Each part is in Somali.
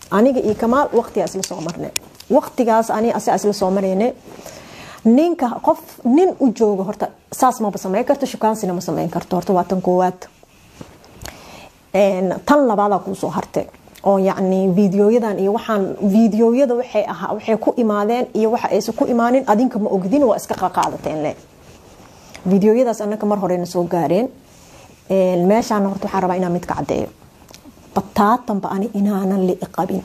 aniga iyo kamaal waqtigaa isla soo marnay waqtigaas ani asaa isla soo marayne ninka qof nin u jooga horta saas maba sameyn karto shukaansina ma sameyn karto horta waa tan koowaad tan labaadaa kuusoo hartay oo yacni videoyadan iyo waxaan videoyada waxay ahaa waxay ku imaadeen iyo waxa aysan ku imaanin adinka ma ogdin waa iska qaqaadateen le videoyadaas annaka mar horena soo gaareen meeshaana horta waxaan rabaa inaan mid ka caddeeyo bataatanba ani inaanan li'i qabin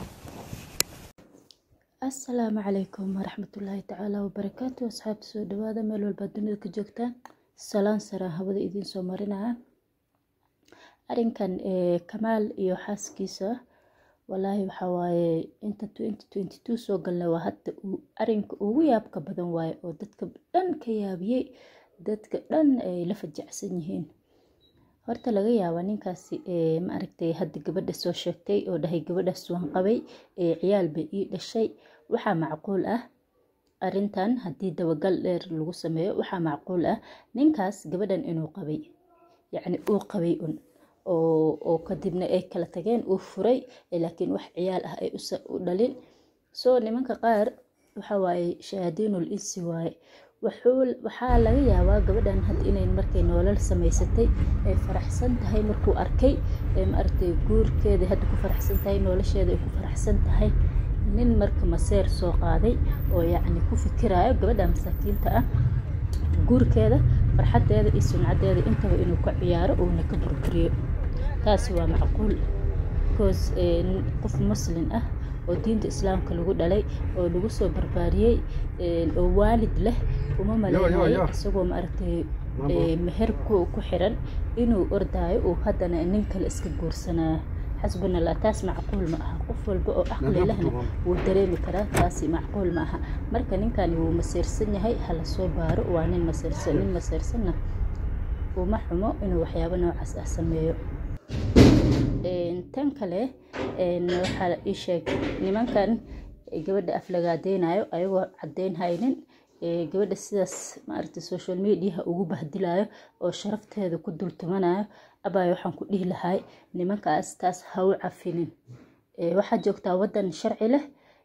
asalaamu calaykum waraxmatullaahi tacaala wabarakaatu asxaabta soo dhawaada meel walbaa dunida ka joogtaan salaan saraan hawada idiin soo marinaya arinkan kamaal iyo xaaskiisa walaahi waxaa waaye inta soo galnay waa hadda arinka ugu yaabka badan waaye oo dadka dhan ka yaabiyey dadka dhan ay la fajacsan yihiin horta laga yaaba ninkaasi ma aragtay hadda gabadha soo sheegtay oo dhahay gabadhaas waan qabay ciyaal bay ii dhashay waxaa macquul ah arintan haddii dabagal dheer lagu sameeyo waxaa macquul ah ninkaas gabadhan inuu qabay yacni uu qabay un oo kadibna ay kala tageen uu furay laakiin wax ciyaal ah ay u dhalin soo nimanka qaar waxa waaye shahaadiinul insi waaye waxaa laga yaabaa gabadhan hadda inay markay noolal samaysatay ay faraxsan tahay markuu arkay maaragtay guurkeeda hadda ku faraxsan tahay nolosheeda ay ku faraxsan tahay nin marka maseer soo qaaday oo yacni ku fikirayo gabadha masaakiinta ah guurkeeda farxadeeda iyo sumcadeeda intaba inuu ka ciyaaro uuna ka burburiyo taasi waa macquul because qof muslin ah oo diinta islaamka lagu dhalay oo lagu soo barbaariyey oo waalid leh uma maleynayo isagoo maaragtay meher ku xiran inuu ordaayo uu haddana nin kale iska guursanayo xasbuna allah taas macquul ma aha qof walba oo aqli lehna wuu dareemi karaa taasi macquul ma aha marka ninkani wuu maseersan yahay hala soo baaro waa nin maseersan nin maseersanna uma xumo inuu waxyaabo noocaas ah sameeyo tan kale waxaa ii sheeg nimankan gabadha aflagaadeynayo ayagoo caddeyn haynin gabadha sidaas maaragtay social mediaha ugu bahdilayo oo sharafteeda ku dultumanayo abaayo waxaan ku dhihi lahay nimankaas taas ha u cafinin waxaa joogtaa waddan sharci leh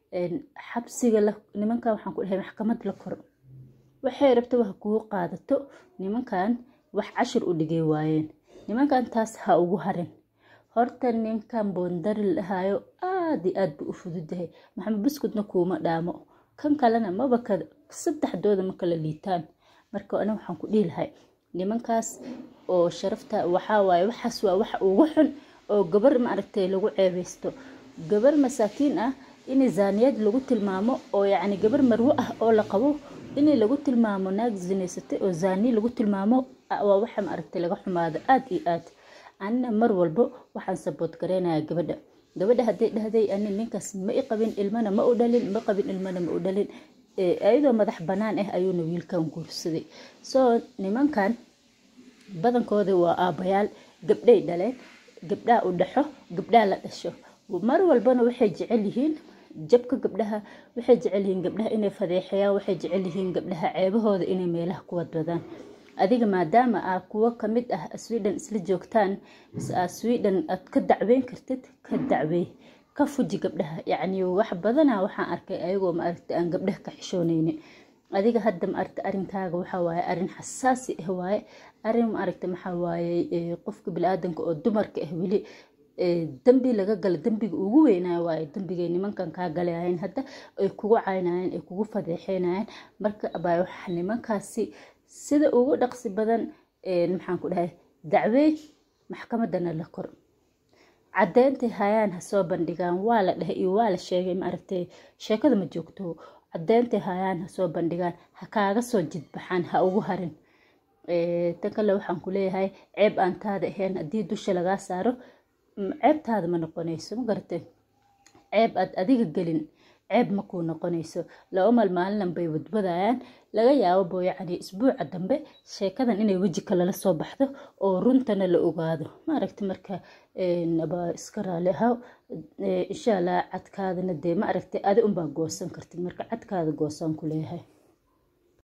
xabsiga nimankan waxaan ku dhahay maxkamad la kor waxay rabtaba ha kugu qaadato nimankan wax cashir u dhigay waayeen nimankan taas ha ugu harin horta ninkan boondari lahayo aada iyo aad buu u fududahay maxamed buskudna kuuma dhaamo kan kalena maba ka saddexdooda ma kala liitaan marka ana waxaan ku dhihi lahay nimankaas oo sharafta waxaa waaye waxaas waa waxa ugu xun oo gabar maaragtay lagu ceebeysto gabar masaakiin ah in zaaniyad lagu tilmaamo oo yacni gabar marwo ah oo la qabo in lagu tilmaamo naag zinaysatay oo zaani lagu tilmaamo waa waxa maaragtay laga xumaado aada iyo aad anina mar walbo waxaan sabood gareynayaa gabadha gabadha hadday dhahday ani ninkaas ma i qabin ilmana ma u dhalin ma qabin ilmana ma u dhalin iyadoo madax bannaan ah ayuuna wiilkan guursaday soo nimankan badankooda waa aabbayaal gabdhay dhaleen gabdhaa u dhaxo gabdhaa la dhasho mar walbana waxay jecel yihiin jabka gabdhaha waxay jecel yihiin gabdhaha inay fadeexayaan waxay jecel yihiin gabdhaha ceebahooda inay meelaha ku wadwadaan adiga maadaama aa kuwo kamid ah sweden isla joogtaan mise aa sweden aad ka dacweyn kartid ka dacweey ka fuji gabdhaha yacni wax badana waxaan arkay ayagoo maaragta aan gabdhaha ka xishooneynin adiga hadda maaragta arinkaaga waxaa waaye arin xasaasi ah waaye arin maaragta maxaa waaye qofka bili-aadanka oo dumarka ah weli dambi laga gala dambiga ugu weynaayo waaye dambigay nimankan kaa galayayeen hadda ay kugu caynayeen ay kugu fadeexeynayeen marka abaa waxa nimankaasi sida ugu dhaqsi badan maxaan ku dhahay dacwey maxkamadana la kor cadeyntay hayaan ha soo bandhigaan waa la dhahay iyo waa la sheegay maaragtay sheekada ma joogto cadeyntay hayaan ha soo bandhigaan ha kaaga soo jidbaxaan ha ugu harin tan kale waxaan ku leeyahay ceeb aan taada ahayn haddii dusha lagaa saaro ceebtaada ma noqonayso ma garatay ceeb aad adiga gelin ceeb ma kuu noqonayso laba mal maalinan bay wadwadayaan laga yaababo yacni isbuuca dambe sheekadan inay weji kalala soo baxdo oo runtana la ogaado maaragta marka baa iska raali ahaw insha allah cadkaadana dee ma aragtay adi unbaa goosan kartid marka cadkaada goosaan ku leeyahay